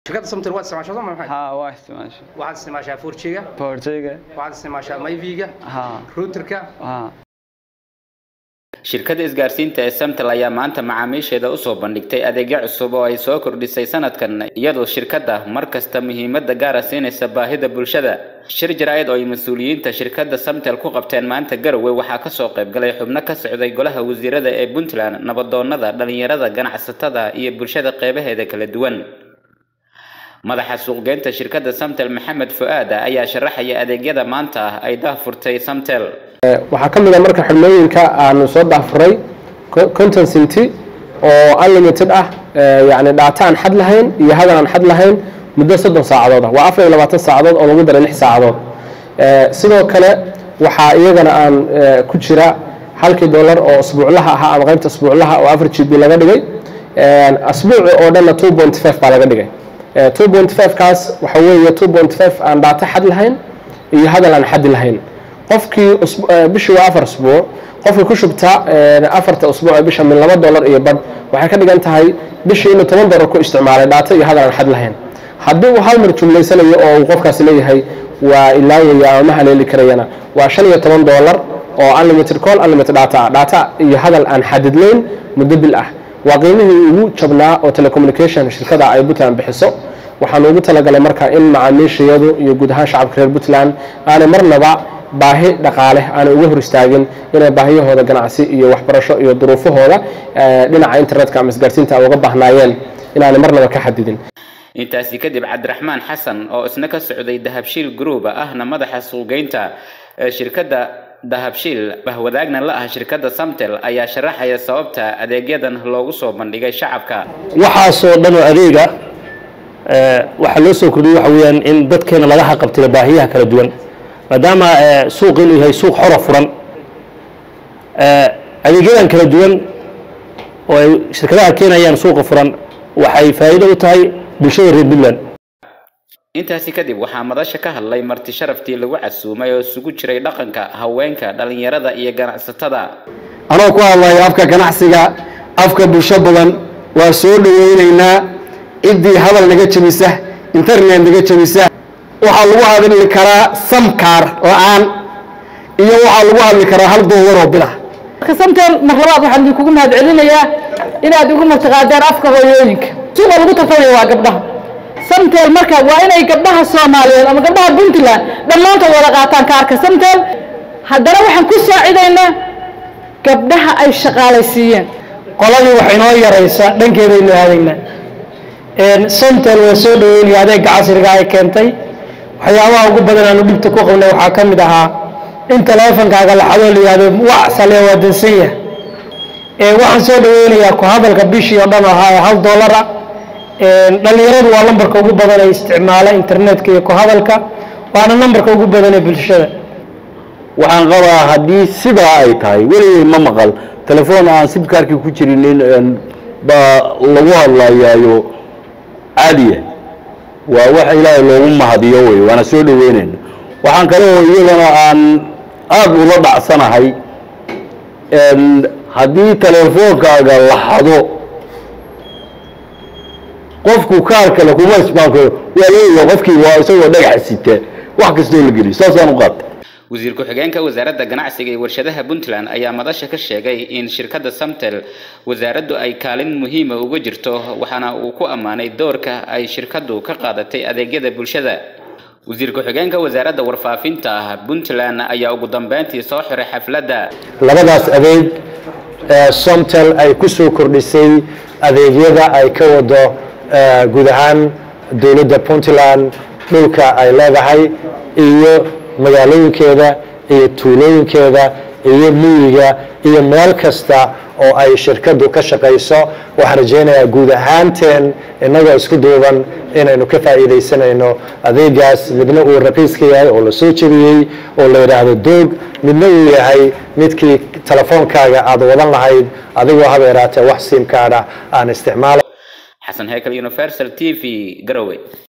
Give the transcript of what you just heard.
shirkadda samtel waad isticmaashaa soo ma maxay haa waa isticmaasha waxaad isticmaashaa 4G-ga boortayga waxaad isticmaashaa myv-ga haa routerka haa shirkadda isgaarsiinta ee samtel ayaa maanta macaamiisheeda usoo bandhigtay adeegyo cusub oo ay soo kordhisay sanadkan iyadoo shirkadda mar kasta muhiimada gaara siinaysa baahida bulshada shir jaraa'id oo ay mas-uuliyiinta shirkadda samtel ku qabteen maanta garowe waxaa kasoo qaybgalay xubno ka socday golaha wasiirada ee puntland nabadoonada dhalinyarada ganacsatada iyo bulshada qeybaheeda kala duwan madaxa suuqgeynta shirkadda samtel maxamed fu-aada ayaa sharaxaya adeegyada maanta ah ay daahfurtay samtel waxaa ka mid a marka xirmooyinka aanu soo daafuray content city oo unlimited ah yani dhaata aan xad lahayn iyo hadal aan xad lahayn muddo soddon saacadood ah waa afar iyo labaatan saacadood oo lagu daray lix saacadood sidoo kale waxaa iyagana aan ku jira halkii dollar oo asbuuclaha ahaa ama qaybta asbuuclaha oo afar g b laga dhigay asbuuci oo dhanna two point five baa laga dhigay two point five kaas waxa weeye two point five aan dhaata xad lahayn iyo hadal aan xadi lahayn qofkii bishii waa afar usbuuc qofkii ku shubta afarta usbuuc ee bisha min laba dollar iyo badh waxay ka dhigan tahay bishii inuu toban dollar ku isticmaalay dhaata iyo hadal aan xad lahayn haddii uu hal mar jumlaysanayo oo uu qofkaasi leeyahay waa ilaawaya ama ma haleeli karayana waa shan iyo toban dollar oo unlimited call unlimited data ah data iyo hadal aan xadidnayn muddo bil ah waa qiimihii ugu jabnaa oo telecommunication shirkada ay puntland bixiso waxaan ugu talagalay marka in macaamiishayadu iyo guud ahaan shacabka reer puntland aanay marnaba baahi dhaqaale aanay uga hor istaagin inay baahiyahooda ganacsi iyo waxbarasho iyo duruufahooda dhinaca internetka ama isgaarsiinta ay uga baahnaayeen inaanay marnaba ka xadidin intaasi kadib cabdiraxmaan xasan oo isna ka socday dahabshiil group ahna madaxa suuqgeynta ee shirkadda dahabshiil bahwadaagna la ah shirkadda samtel ayaa sharaxaya sababta adeegyadan loogu soo bandhigay shacabka waxaasoo dhan oo adeega waxaa loo soo kordhiyey waxa weeyaan in dadkeena laga haqabtiro baahiyaha kala duwan maadaama suuq inuu yahay suuq xora furan adeegyadan kala duwan oo ay shirkadaha keenayaan suuqa furan waxay faa'iido u tahay bulshada reer puntland intaasi kadib waxaa madasha ka hadlay marti sharaftii lagu casuumay oo isugu jiray dhaqanka haweenka dhalinyarada iyo ganacsatada anoo ku hadlaya afka ganacsiga afka bulsho badan waa soo dhaweyneynaa ciddii hadal naga jebisa internet naga jebisa waxaa lagu hadli karaa samkaar la-aan iyo waxaa lagu hadli karaa hal doolaroo bilah samtel mar labaad waxaan idinkugu mahad celinayaa inaad igu martiqaadeen afka hooyooyinka suuqa lagu tartamaya waa gabdhaha samtel marka waa inay gabdhaha soomaaliyeed ama gabdhaha puntland dhammaantood wada qaataan kaarka samtel haddana waxaan ku saacidaynaa gabdhaha ay shaqaalaysiiyeen qoladii waxay noo yaraysaa dhankeedaynu aadaynaa samtel waa soo dhaweynaya adeega casriga ay keentay waxyaabaha ugu badan aanu dhibta ku qabnay waxaa ka mid ahaa in taleefonkaaga laxadoo la yihahdo wax sale waa dansan yahay waxaan soo dhaweynayaa ku hadalka bishii oo dhan ahaa ee hal dollara dhalinyaradu waa lambarka ugu badan ee isticmaala internetka iyo ku hadalka waana nambarka ugu badan ee bulshada waxaan qabaa haddii sidaa ay tahay weligay ma maqal telefoon aan sibkaarkii ku jirinin baa lagu hadlayaayo caadiya waa wax ilaahay loogu mahadiyo wey waana soo dhaweynayna waxaan kale oo iyadana aan aada ula dhacsanahay haddii telefoonkaaga la xado qofku kaar kale kuma ismaan karo waa leeyahay qofkii waa isagoo dhagax sita wax kastoo la geliyo saasaan u qaatay wasiir ku-xigeenka wasaaradda ganacsiga iyo warshadaha puntland ayaa madasha ka sheegay in shirkadda samtel wasaaraddu ay kaalin muhiima uga jirto waxaana uu ku ammaanay doorka ay shirkaddu ka qaadatay adeegyada bulshada wasiir ku-xigeenka wasaaradda warfaafinta puntland ayaa ugu dambeyntii soo xiray xafladda labadaas adeeg somtel ay ku soo kordhisay adeegyada ay ka wado guud ahaan dowladda puntland dhulka ay leedahay iyo magaalooyinkeeda iyo tuulooyinkeeda iyo miyiga iyo meel kasta oo ay shirkaddu ka shaqayso waxaan rajaynayaa guud ahaanteen innagoo isku duuban inaynu ka faa'iidaysanayno adeegaas midna uu raqiiska yahay oo la soo jebiyey oo la yidhaahdo doog midna uu yahay midkii telefoonkaaga aad wadan lahayd adigoo haba yaraatee wax siimkaadha aan isticmaala xasan hekel universal t v garowe